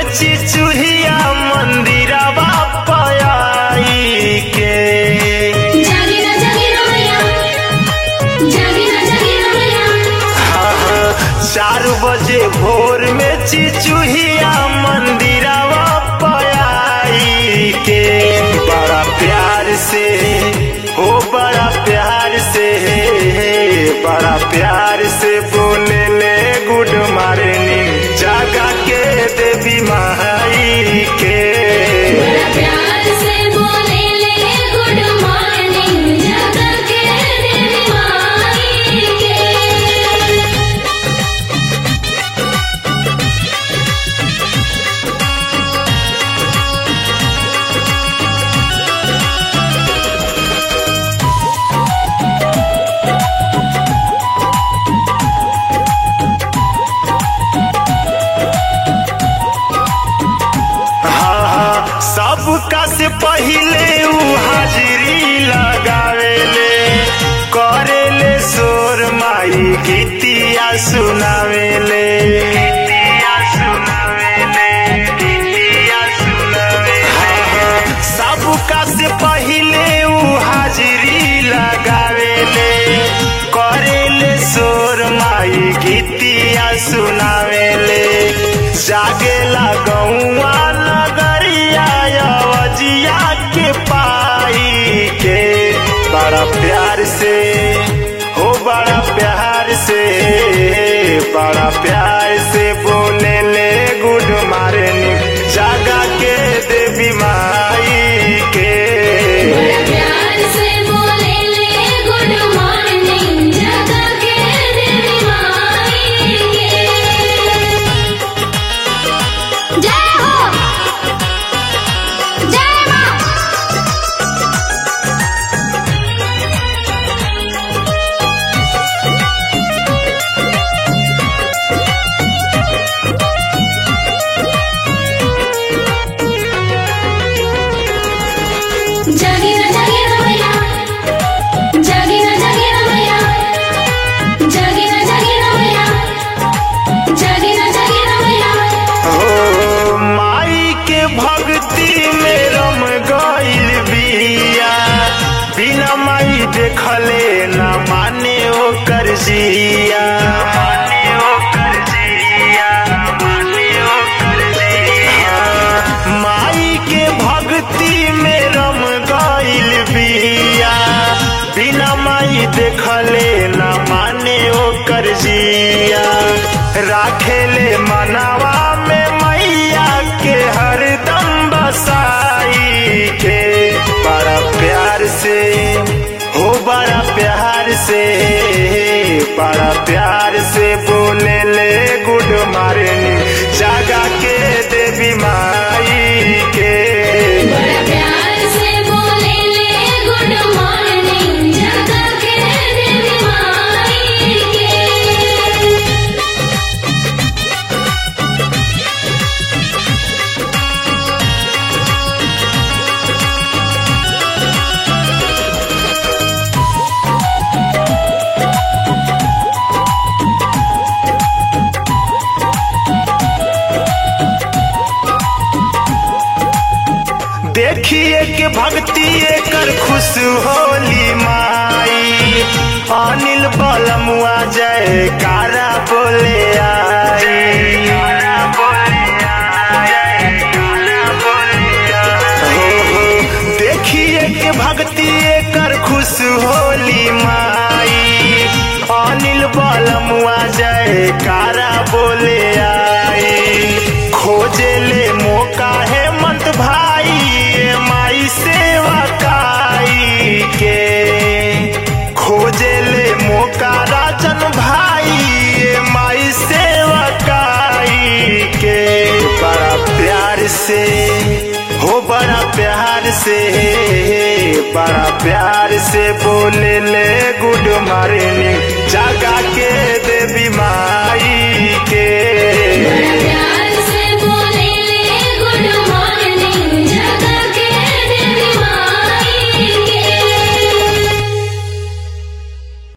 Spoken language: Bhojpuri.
चिचुहिया मंदिरवा पयाई के जागिना जागिना मैया जागिना जागिना मैया हाँ, हाँ, चार बजे भोर में चिचुहिया मंदिरवा पयाई के बड़ा प्यार से हो बड़ा प्यार से बड़ा प्यार से बोले ले गुड मॉर्निंग जागा के देवी माई के बड़ा प्यार से बोले ले गुड मॉर्निंग जगा के देवी माई के हाँ हाँ सबका से पहिले ऊ हाजिरी लगावेले करेले सोर माई गीतिया सुनावेले गीतिया सुनावेले गीतिया सुनावेले हाँ हाँ सबका से पहिले ऊ हाजिरी लगावेले करेले सोर माई गीतिया सुनावेले जागेला गौआ नगरिया अवजिया के पाई के बड़ा प्यार से हो बड़ा प्यार से बड़ा प्यार से बोले ले गुड मॉर्निंग जागा के देवी माई के बड़ा प्यार से बोले ले गुड मॉर्निंग जगा के देवी माई के जय हो जय मां जागिना जागिना मैया जागिना जागिना मैया जागिना जागिना मैया जागिना जागिना मैया हो माई के भक्ति में रम गइल बिया बिना माई देखले न माने ओकर जिया माने ओकर जिया माने ओकर जिया माई के भक्ति में रम गइल बिया बिना माई देखले न माने ओकर जिया राखेले मनवा में मैया के हरदम बसाई के बड़ा प्यार से हो बड़ा प्यार से बड़ा प्यार से बोले ले गुड मॉर्निंग जागा के देवी माई के बड़ा प्यार से बोले ले गुड मॉर्निंग जगा के देवी माई के देखिए के भक्ति कर खुश होली माई अनिल बलमुआ जय कारा बोले आई हो, हो, देखिए के भक्ति कर खुश होली माई अनिल बलमुआ जय कारा बोले आई खोजे ले मौका है मंत भाई ये माई सेवा काई के खोजे ले मौका राजन भाई ये माई सेवा काई के बड़ा प्यार से हो बड़ा प्यार से बड़ा प्यार से बोले ले गुड मॉर्निंग जागा के